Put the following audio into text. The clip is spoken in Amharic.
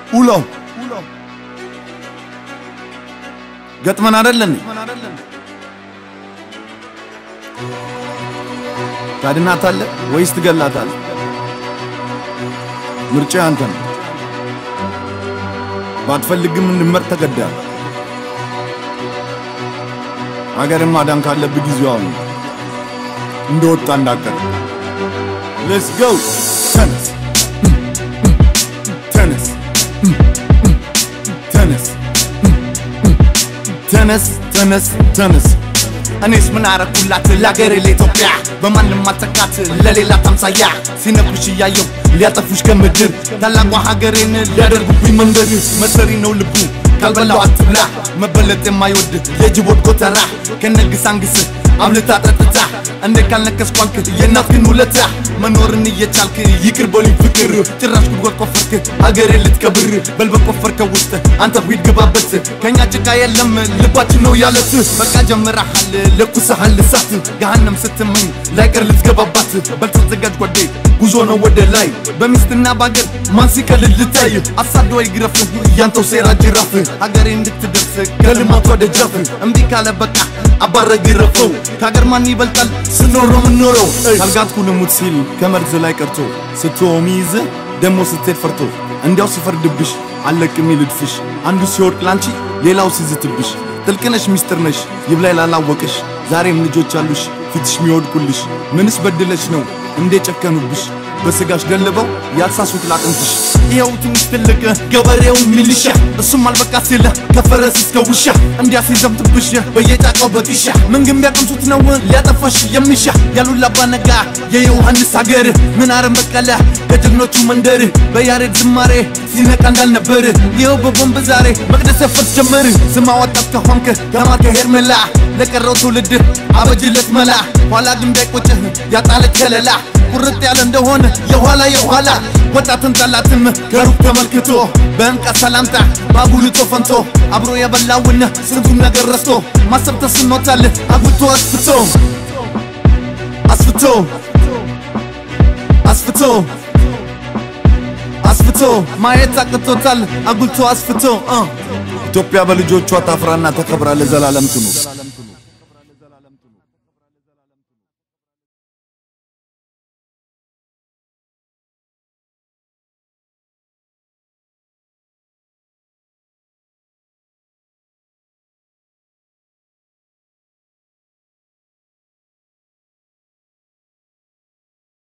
ውሎ ገጥመን አይደለን? ታድናታለህ ወይስ ትገላታለህ? ምርጫ አንተ ነው። ባትፈልግም እንድመርጥ ተገደሃል። ሀገርን ማዳን ካለብህ ጊዜው አሁን ነው። እንደወጣ እንዳቀር ሌትስ ጎ ተነስ ተነስ ተነስ ተነስ ተነስ ተነስ እኔስ ምን አረኩላት ለአገሬ ለኢትዮጵያ በማንም አልተካት ለሌላ ታምሳያ ሲነኩሽ እያየው ሊያጠፉሽ ከምድር ታላቋ ሀገሬን ሊያደርጉብኝ መንገድ መሰሪ ነው ልቡ ካልበላው አትብላ መበለጥ የማይወድ የጅቦት ጎተራ ከነግስ አንግስ አብልታ ጠጥታ እንደ ካልነከስ ኳልክ የእናትህን ውለታ መኖርን እየቻልክ ይቅር በሉኝ ፍቅር ጭራሽ ጉድጓድ ቆፈርክ ሀገሬ ልትቀብር በል በቆፈርከው ውስጥ አንተ ሂድ ግባበት ከእኛ ጭቃ የለም ልባችን ነው ያለት በቃ ጀምረሃል ለኩሰሃል እሳት ገሃነም ስትመኝ ላይቀር ልትገባባት በል ተዘጋጅ ጓዴ ጉዞ ነው ወደ ላይ በሚስትና በአገር ማን ሲቀልል ልታይ አሳዶ ይግረፍ ያንተው ሴራ ጅራፍ ሀገሬ እንድትደርስ ከልማቷ ደጃፍ እምቢ ካለ በቃ አባረ ግረፈው ከሀገር ማን ይበልጣል ስኖረው ምኖረው ካልጋትኩ ልሙት ሲል ከመርዝ ላይ ቀርቶ ስትሆም ይዝ ደሞ ስትሄድ ፈርቶ እንዲያው ሲፈርድብሽ አለቅም ይልድፍሽ አንዱ ሲወድቅ ላንቺ ሌላው ሲዝትብሽ ጥልቅነሽ ሚስጥር ነሽ ይብላይ ላላወቅሽ ዛሬም ልጆች አሉሽ ፊትሽ ሚወድቁልሽ ምንስ በድለሽ ነው እንዴ ጨከኑብሽ በስጋሽ ደልበው ያሳሱት ላጥንትሽ ይኸው ትንሽ ትልቅ ገበሬው ሚሊሻ እሱም አልበቃ ሲለ ከፈረስ እስከ ውሻ እንዲያ ሲዘምትብሽ በየጫቃው በጢሻ ምን ግን ቢያቀምሱት ነው ሊያጠፋሽ የሚሻ ያሉላ አባነጋ የዮሐንስ ሀገር ምን አረም በቀለ ከጀግኖቹ መንደር በያሬድ ዝማሬ ሲነቃ እንዳልነበር ይኸው በቦምብ ዛሬ መቅደስ ያፈርስ ጀመር ስም አወጣት ከሆንክ ተማርከ ሄርሜላ ለቀረው ትውልድ አበጅለት መላ ኋላ ግን እንዳይቆጭህ ያጣለች ከለላ ቁርጥ ያለ እንደሆነ የኋላ የኋላ ወጣትን ጠላትም ከሩቅ ተመልክቶ በእንቃ ሰላምታ ባጉልቶ ፈንቶ አብሮ የበላውን ስንቱን ነገር ረስቶ ማሰብ ተስኖታል አጉቶ አስፍቶ አስፍቶ አስፍቶ አስፍቶ ማየት አቅቶታል አጉልቶ አስፍቶ እ ኢትዮጵያ በልጆቿ ታፍራና ተከብራ ለዘላለም ትኑር።